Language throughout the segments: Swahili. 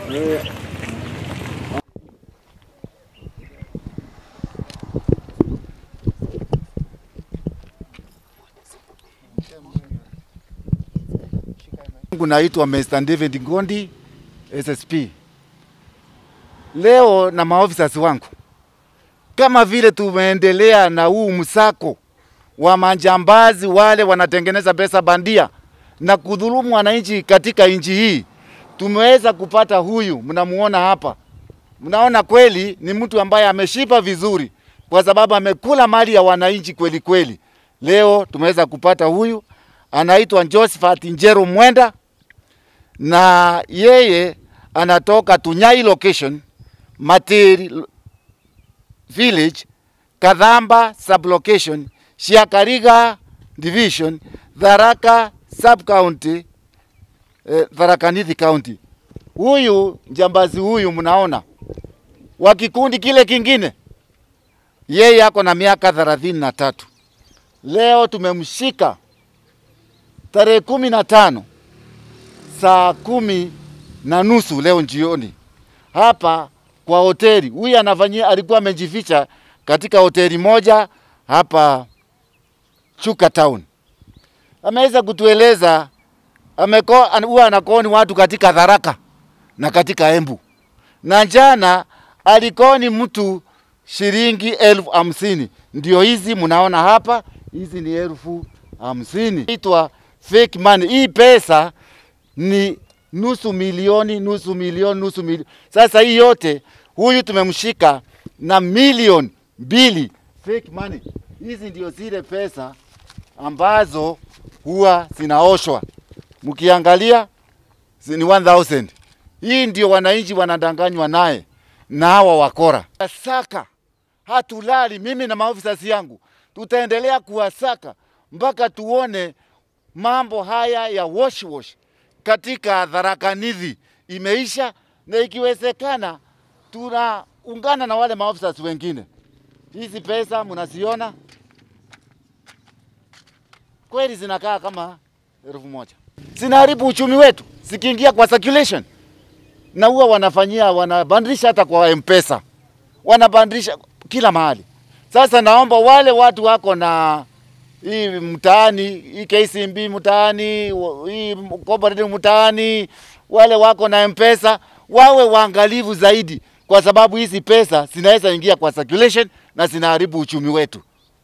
Mungu naitwa Mr. David Ngondi SSP. Leo na maofisa wangu, kama vile tumeendelea na huu msako wa majambazi wale wanatengeneza pesa bandia na kudhulumu wananchi katika nchi hii, tumeweza kupata huyu, mnamuona hapa. Mnaona kweli ni mtu ambaye ameshiba vizuri, kwa sababu amekula mali ya wananchi kweli kweli. Leo tumeweza kupata huyu, anaitwa Josephat Njero Mwenda na yeye anatoka Tunyai location, Matiri village, Kadhamba sublocation, Shiakariga division, Tharaka sub county, eh, Tharaka Nithi county. Huyu njambazi huyu mnaona wa kikundi kile kingine, yeye ako na miaka thelathini na tatu. Leo tumemshika tarehe kumi na tano saa kumi na nusu leo jioni hapa kwa hoteli. Huyu anafanyia, alikuwa amejificha katika hoteli moja hapa Chuka Town. Ameweza kutueleza ameko, huwa anakoni watu katika Tharaka na katika Embu, na jana alikoni mtu shilingi elfu hamsini. Ndio hizi mnaona hapa, hizi ni elfu hamsini. Itwa fake money. Hii pesa ni nusu milioni, nusu milioni, nusu milioni. Sasa hii yote huyu tumemshika na milioni mbili fake money. Hizi ndio zile pesa ambazo huwa zinaoshwa, mkiangalia ni 1000. Hii ndio wananchi wanadanganywa naye na hawa wakora. Saka hatulali, mimi na maofisa yangu tutaendelea kuwasaka mpaka tuone mambo haya ya wash wash katika Tharaka Nithi imeisha, na ikiwezekana tunaungana na wale maofisa wengine. Hizi pesa mnaziona kweli zinakaa kama elfu moja, zinaharibu uchumi wetu zikiingia kwa circulation, na huwa wanafanyia wanabadilisha hata kwa mpesa, wanabadilisha kila mahali. Sasa naomba wale watu wako na hii mtaani hii KCB mtaani hii cooperative mtaani, wale wako na mpesa wawe waangalivu zaidi, kwa sababu hizi pesa zinaweza ingia kwa circulation na zinaharibu uchumi wetu.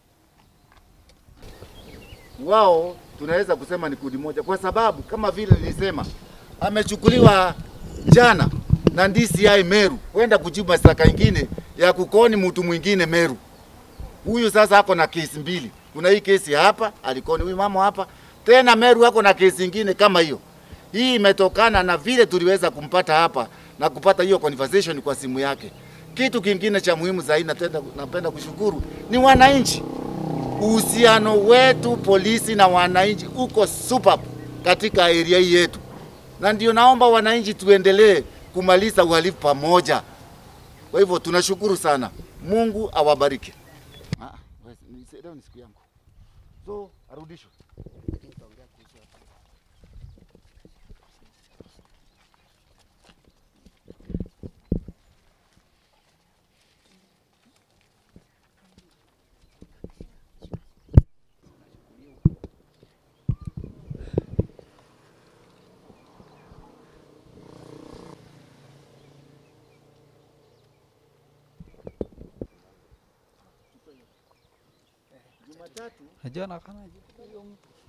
Wao tunaweza kusema ni kundi moja, kwa sababu kama vile nilisema, amechukuliwa jana na DCI Meru kwenda kujibu mashtaka ingine ya kukoni mtu mwingine Meru. Huyu sasa ako na kesi mbili kuna hii kesi hapa alikoni huyu mama hapa tena Meru ako na kesi ingine kama hiyo. Hii imetokana na vile tuliweza kumpata hapa na kupata hiyo conversation kwa simu yake. Kitu kingine cha muhimu zaidi natenda, napenda kushukuru ni wananchi. Uhusiano wetu polisi na wananchi uko super katika area hii yetu, na ndio naomba wananchi tuendelee kumaliza uhalifu pamoja. Kwa hivyo tunashukuru sana, Mungu awabariki. Ah, leo ni siku yangu, so arudishwe. Jumatatu Najua nakana